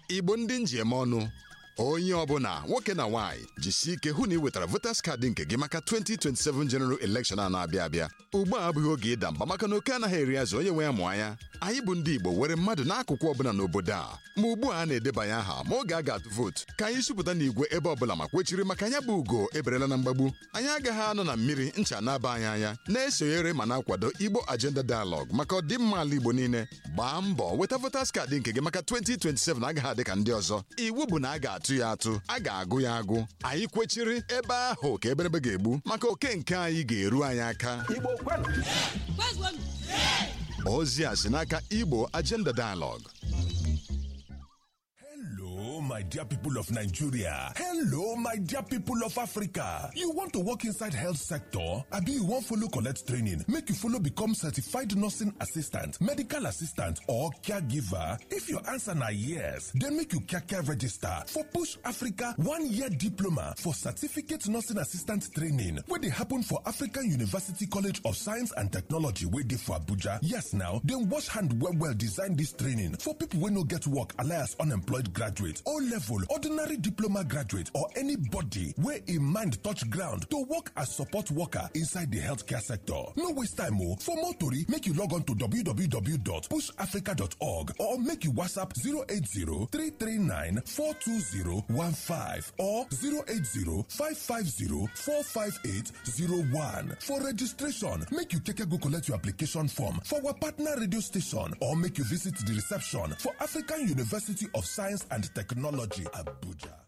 igbo ndị njem ọnụ onye ọbụla nwoke na nwaanyị jisie ike hụ na ị wetara voters kaadị nke gị maka 2027 general election a na-abịa abịa ugbu a abụghị oge ịda mba maka na oke anaghị eri azụ onye nwe ya mụọ anya anyị bụ ndị igbo were mmadụ n'akụkụ ọbụla n'obodo a ma ugbu a a na-edebanye aha ma oge a ga-atụ vootu ka anyị supụta n'igwe ebe ọbụla ma kwechiri maka anya bụ ugo eberela na mgbagbu anyị agaghị anọ na mmiri ncha na-aba anyị anya na-esonyere ma na-akwado igbo agenda dialogue maka ọdịmma ala igbo niile gbaa mbọ weta voters kaadị nke gị maka 2027 agaghị adị ka ndị ọzọ iwu bụ na a ga-atụ ya atụ a ga-agụ ya agụ anyị kwechiri ebe ahụ ka eberebe ga-egbu maka oke nke anyị ga-eru anyị aka ozi a si n'aka igbo agenda dialogue Hello, my dear people of Nigeria. Hello, my dear people of Africa. You want to work inside health sector? Abi you wan follow collect training make you follow become certified nursing assistant, medical assistant or caregiver? If your answer na yes, then make you kaka register for Push Africa one-year diploma for certificate nursing assistant training wey dey happen for African University College of Science and Technology wey dey for Abuja. Yes now, dem wash hand well well design dis training for people wey no get work alias unemployed graduate o level ordinary diploma graduate or anybody wey im mind touch ground to work as support worker inside di healthcare sector no waste time o for more tori make you log on to www.pushafrica.org or make you whatsapp 080-339-42015 or 080-550-45801 for registration make you keke go collect your application form for our partner radio station or make you visit di reception for african university of science and technology abuja